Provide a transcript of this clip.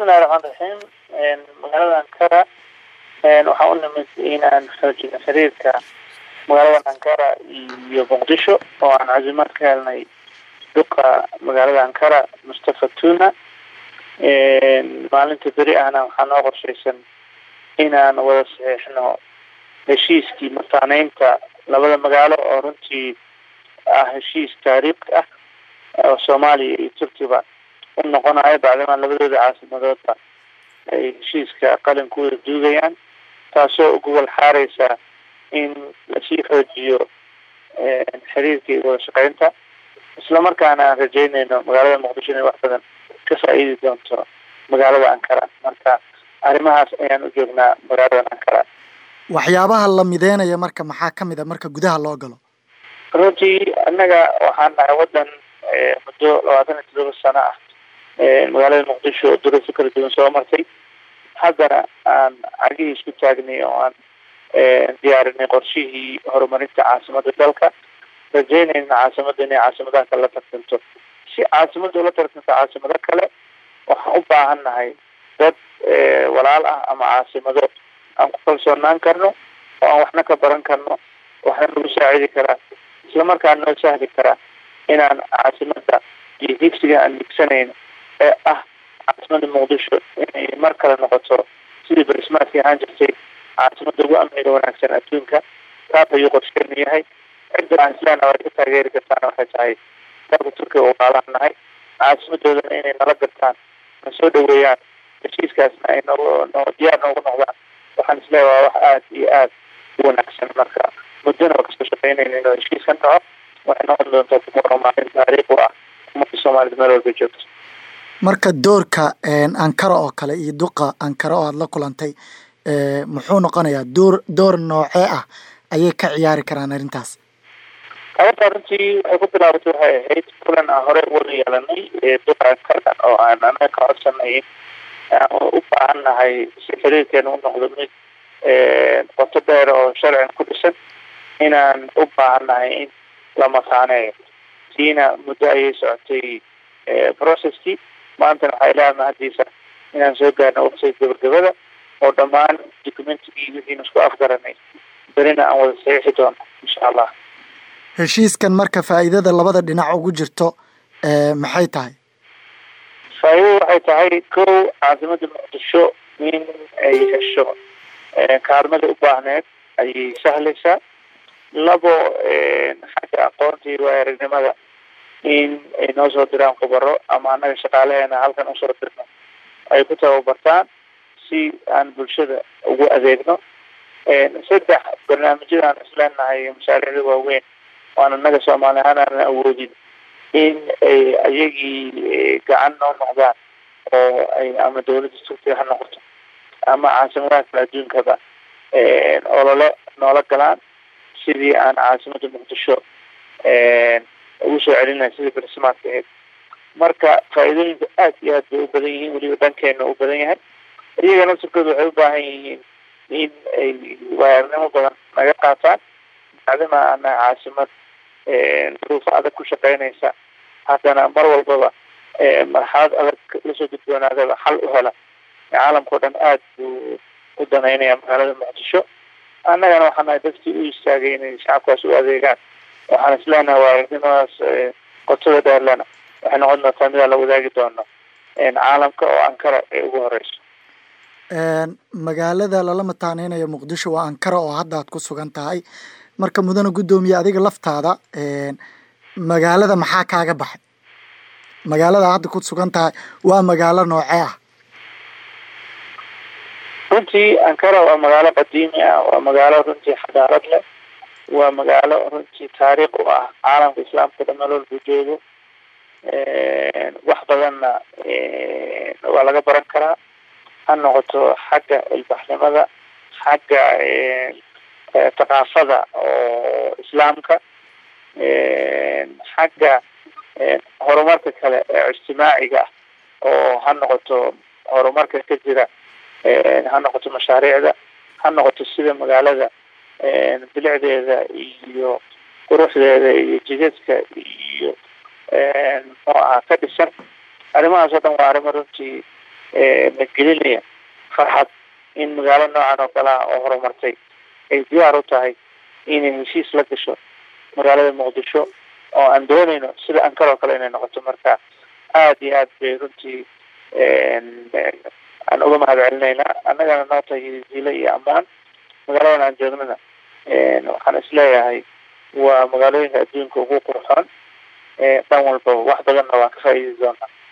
bismillahi raxmaan raxiim magaalada ankara waxaa u nimid inaan xoojino xiriirka magaalada ankara iyo muqdisho oo aan casimaad ka helnay duqa magaalada ankara mustafa tuna maalinta beri ahna waxaa noo qorshaysan inaan wada saxiixno heshiiskii mataaneynta labada magaalo oo runtii ah heshiis taariikhi ah oo soomaaliya iyo turkiba u noqonayo bacdamaa labadooda caasimadoodba ay heshiiska qalinkooda duugayaan taasoo u gobol xaareysa in lasii xoojiyo xiriirka iyo wada shaqeynta islamarkaana aan rajeynayno magaalada muqdisho inay wax badan ka faa-iidi doonto magaalada ankara marka arrimahaas ayaan u joognaa magaalada ankara waxyaabaha la mideynaya marka maxaa kamid a marka gudaha loo galo runtii annaga waxaan nahay waddan muddo labaatan iyo todoba sano ah magaalada muqdisho duruufo kala duwan soo martay haddana aan cagihii isku taagnay oo aan diyaarinay qorshihii horumarinta caasimadda dalka rajeynayna caasimadda inay caasimadaha kale la tartanto si caasimadda ula tartanto caasimado kale waxaan u baahan nahay dad walaal ah ama caasimado aan ku kalsoonaan karno oo aan waxna ka baran karno waxna nagu saacidi karaa islamarkaa noo sahli karaa inaan caasimadda iyo higsiga aan higsanayno ee ah caasimada muqdisho inay mar kale noqoto sidii barismaadkii ahaan jirtay caasimada ugu amniga wanaagsan adduunka taas ayuu qorsheenu yahay cidda aan islaana way ka taageeri kartaana waxay tahay dalka turkiga oo waalaan nahay caasimadoodana inay nala gartaan na soo dhaweeyaan heshiiskaasna ay no no diyaar noogu noqdaan waxaan isleeyahay waa wax aada iyo aada u wanaagsan marka muddona waa kasoo shaqeynayna inuu heshiiskan dhaco waxay noqon doontaa kumaro maalin taariikh u ah ummadda soomaalida meel walba joogto marka doorka ankara oo kale iyo duqa ankara oo aada la kulantay muxuu noqonayaa door door noocee ah ayay ka ciyaari karaan arrintaas arrintaa runtii waxay ku bilaabatay waxay ahayd kulan aan horey wada yeelanay duqa ankara oo aan anaga ka codsanay aan u baahan nahay si xiriirkeena u noqdo mid qoto dheer oo sharcigan ku dhisan inaan u baahan nahay in la mataaneeyo tiina muddo ayay socotay processkii maantana waxaa ilaha mahadiisa inaan soo gaarno waqtiga gabagabada oo dhammaan documentigii wixiinu isku afgaranay berina aan wada saxiixi doono insha allah heshiiskan marka faa'iidada labada dhinac ugu jirto maxay tahay faa'iidada waxay tahay kow caasimada muqdisho in ay hesho kaalmada u baahneed ayay sahlaysaa labo xagga aqoonta iyo waaya aragnimada in ay noo soo diraan khubaro ama annaga shaqaalaheena halkan usoo dirno ay ku tababartaan si aan bulshada ugu adeegno saddex barnaamijyadaan isleenahay mashaariicda waaweyn waan annaga soomaali ahaan aanan awoodin in ay ayagii gacan noo noqdaan oo ay ama dawladda turkiga ha noqoto ama caasimadaha kale adduunkaba olole noola galaan sidii aan caasimada muqdisho ugu soo celinay sidii barismaadka ahayd marka faa'iidooyinka aada iyo aad bay u badan yihiin weliba dhankeena u badan yahay iyaga naftirkooda waxay u baahan yihiin in ay waayaarnimo badan naga qaataan bacdama ana caasimad duruufo adag ku shaqeynaysa haddana mar walbaba marxalad adag lasoo gudboonaadaba xal u hela caalamka o dhan aada buu u danaynaya magaalada muqdisho annagana waxaa nahay dadkii u istaagay inay shacabkaas u adeegaan waxaan isleenahay waayaarnimadaas qotada dheerlena waxay noqon doontaa midaa la wadaagi doono caalamka oo ankara ay ugu horeyso magaalada lala mataaneynayo muqdisho waa ankara oo hadda aad ku sugan tahay marka mudana guddoomiye adiga laftaada magaalada maxaa kaaga baxay magaalada hadda ku sugan tahay waa magaalo noocee ah runtii ankara waa magaalo qadiimi ah waa magaalo runtii xadaarad leh waa magaalo runtii taariikh u ah caalamka islaamka dhan meel walbuu joogo wax badanna waa laga baran karaa ha noqoto xagga ilbaxnimada xagga thaqaafada oo islaamka xagga horumarka kale ee ijtimaaciga oo ha noqoto horumarka ka jira ha noqoto mashaariicda ha noqoto sida magaalada bilicdeeda iyo quruxdeeda iyo jidadka iyo muxuu ahaa ka dhisan arrimahaas oo dhan waa arrimo runtii na gelinaya farxad in magaalo noocan oo kale ah oo horumartay ay diyaar u tahay inay heshiis la gasho magaalada muqdisho oo aan doonayno sida ankar oo kale inay noqoto marka aada iyo aad bay runtii aan uga mahad celinaynaa annagana noo tahay hilo iyo ammaan magaaladan aan joognana waxaan isleeyahay waa magaalooyinka adduunka ugu qurxoon dhan walbaba wax badanna waan ka faa'iidi doonaa